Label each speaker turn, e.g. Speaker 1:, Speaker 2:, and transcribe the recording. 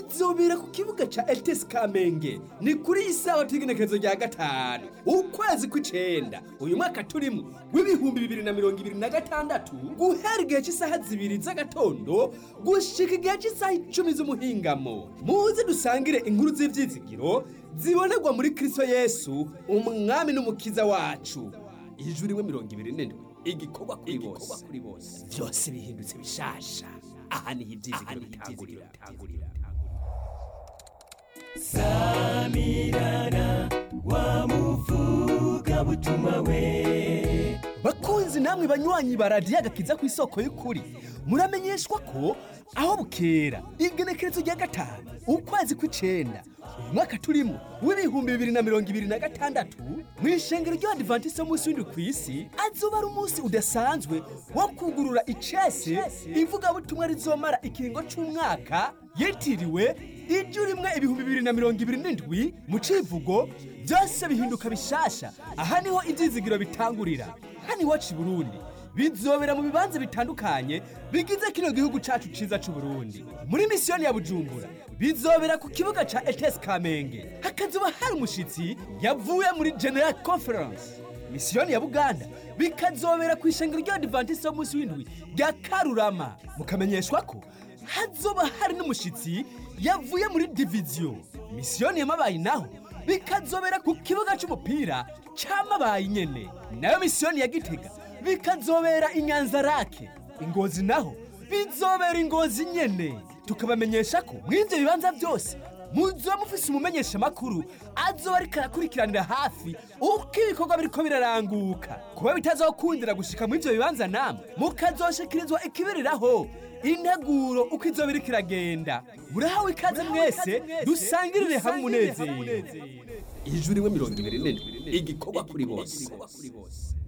Speaker 1: bizobera ku kibuga ca ETS Kamenge ni kuri iyi sawa t'igenekerezo rya gatanu ukwezi kw'icenda uyu mwaka turimo w'ibihumbi bibiri na mirongo ibiri na gatandatu guhera igihe cy'isaha zibiri z'agatondo gushika igihe cy'isaha icumi z'umuhingamo muze dusangire inkuru z'ivyizigiro zibonerwa muri Kristo Yesu umwami n'umukiza wacu ijuru rimwe mirongo ibiri n'indwi igikorwa kuri bose byose bihindutse bishasha aha niho ibyizigiro bitangurira
Speaker 2: samirana wa muvugabutumwa we
Speaker 1: bakunzi namwe banywanyi ba radiyo agakiza ku isoko y'ukuri muramenyeshwa ko aho bukera igenekerezo rya gatanu ukwezi kw'icenda uyu mwaka turimo w'ibihumbi bibiri na mirongo ibiri na gatandatu mu ishengero ry'abadivantisite w'umunsi w'indwi ku isi azoba ari umunsi udasanzwe wo kugurura icese ivugabutumwa rizomara ikiringo c'umwaka yitiriwe ijwi rimwe ibihumbi bibiri na mirongo ibiri n'indwi mu civugo byose bihinduka bishasha aha niho ivyizigiro bitangurira hano iwacu i burundi bizobera mu bibanza bitandukanye bigize kino gihugu cacu ciza c'uburundi muri misiyoni ya bujumbura bizobera ku kibuga ca etes kamenge hakazoba hari umushitsi yavuye muri general conference misiyoni ya buganda bikazobera ku ishengero ry'abadivantisite w'umunsi w'indwi rya karurama mukamenyeshwa ko hazoba hari n'umushitsi yavuye muri diviziyo misiyoni yamabaye naho bikazobera ku kibuga c'umupira c'amabaye nyene nayo misiyoni ya gitega bikazobera inyanza rake ingozi naho bizobera ingozi nyene tukabamenyesha ko mw'ivyo bibanza byose muzoba mufise umumenyesha makuru azoba ariko arakurikiranira hafi uko ibikorwa biriko biraranguka kuba bitazokundira gushika muri ivyo bibanza namwe mukazoshikirizwa ikibiriraho integuro uko izoba iriko iragenda murahawe ikaze mwese dusangirire hamwe umunezero ijuru rimwe mirongo ibiri n'indwi igikorwa kuri bose